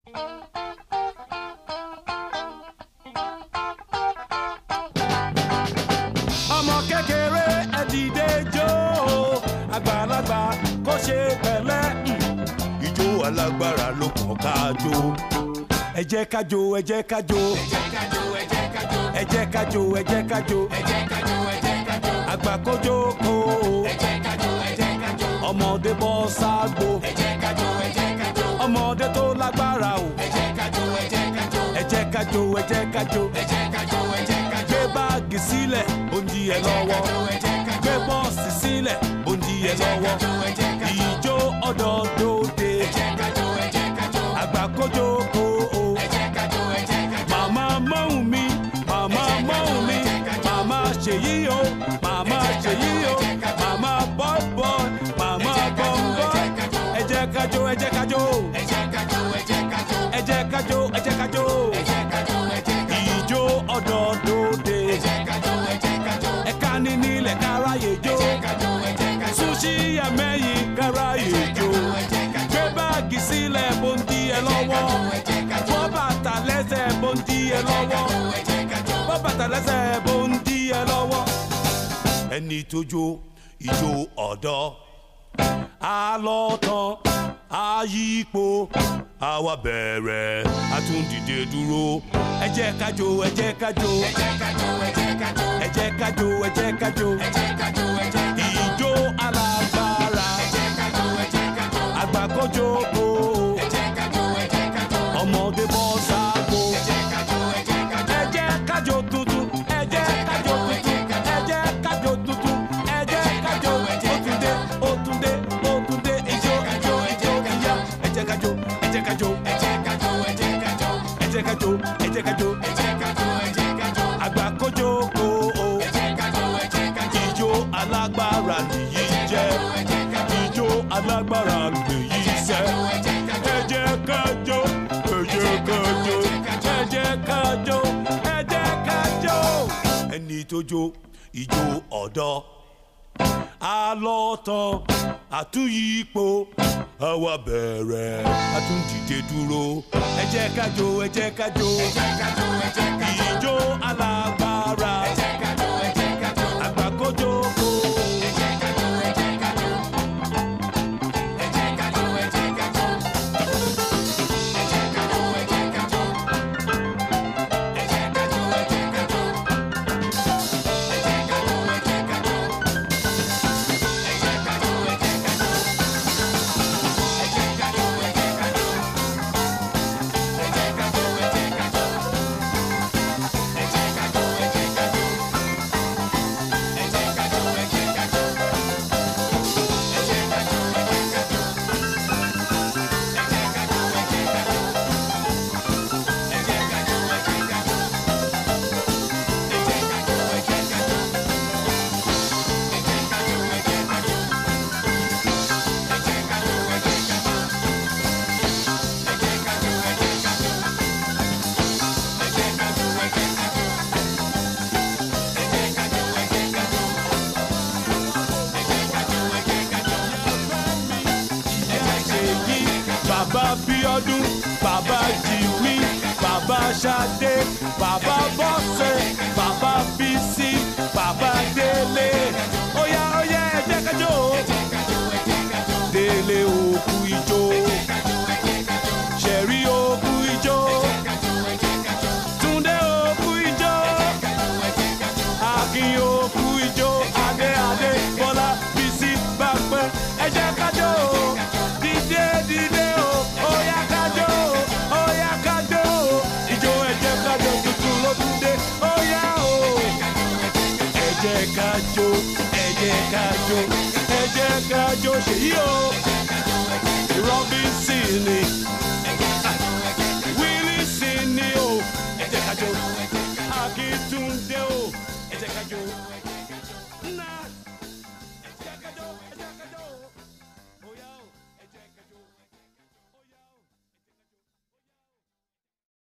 ọmọ kékeré ẹ dìde jó àgbàlagbà kó ṣe pẹ̀lẹ́ mm. ijó alágbára ló kàn ká jó ẹ jẹ́ ká jó ẹ jẹ́ ká jó ẹ jẹ́ ká jó ẹ jẹ́ ká jó àgbà kó jókòó ọmọdé bọ́ ságbó ọmọdé tó lágbára o ẹ jẹ́ ká jó ẹ jẹ́ ká jó gbé báàgì sílẹ̀ bóńdí ẹ lọ́wọ́ gbé bọ́ọ̀sì sílẹ̀ bóńdí ẹ lọ́wọ́ ìjó ọ̀dọ́dọ́dẹ àgbà kó jókòó màmá mọ́hùn mi màmá mọ́hùn mi màmá ṣèyí o màmá ṣèyí o màmá bọ́ọ̀bọ̀ màmá bọ́ọ̀bọ̀ ẹ jẹ́ ká jó ẹ jẹ́ ká jó ẹ jẹ́ ká jó ẹ jẹ́ ká jó ìjó ọ̀dọ́dọ́dẹ ẹ̀ka ní nílẹ̀ káráyè jó sushi ẹ̀mẹ́yìn káráyè jó gbé báàgì sílẹ̀ bóńdí ẹ lọ́wọ́ bọ́ bàtà lẹ́sẹ̀ bóńdí ẹ lọ́wọ́ bọ́ bàtà lẹ́sẹ̀ bóńdí ẹ lọ́wọ́. ẹni tó jó ìjó ọ̀dọ́ alọ́tàn ayípo àwa bẹ̀rẹ̀ àtúndìde dúró ẹ jẹ́ ká jó ẹ jẹ́ ká jó ẹ jẹ́ ká jó ẹ jẹ́ ká jó ìjó alágbára àgbà kó jókòó ọmọdé bọ́ sáàgbó ẹ jẹ́ ká jó tuntun ẹ jẹ́ ká jó tuntun ẹ jẹ́ ká jó tuntun ẹ jẹ́ ká jó òtúndé òtúndé òtúndé ìjó ìjó ìjó ìyá ẹ jẹ́ ká jó ẹ jẹ́ ká jó ẹ jẹ́ ká jó ẹ jẹ́ ká jó àgbà kó jókòó ìjó alágbára nìyí jẹ́ ìjó alágbára nìyí sẹ́ ẹ jẹ́ ká jó ẹ jẹ́ ká jó ẹ jẹ́ ká jó ẹ jẹ́ ká jó ẹni tó jó ìjó ọ̀dọ́ alọ́tàn àtúnyípo àwa bẹ̀rẹ̀ àtúndìde dúró ẹ jẹ́ ká jó ẹ jẹ́ ká jó ìjó alágbára àgbà kó jókòó. ṣèyí bàbá bíọ́dún bàbá jìwí bàbá ṣadé bàbá bọ́sẹ̀ bàbá bísí bàbá délé óyá óyá ẹ jẹ́ ká jó délé òkú ijó ṣẹ̀rí òkú ijó túndé òkú ijó akin òkú ijó adé adé bọ́lá bísí bàpẹ́ ẹ jẹ́ ká jó dìde dìde o óyá ká jó óyá ká jó ijó ẹ jẹ́ ká jó tuntun ló tún dé óyá o ẹ jẹ́ ká jó ẹ jẹ́ ká jó ẹ jẹ́ ká jó ṣèyí o robinson ni wilson ni o ẹ jẹ́ ká jó akíntúndé o ẹ jẹ́ ká jó.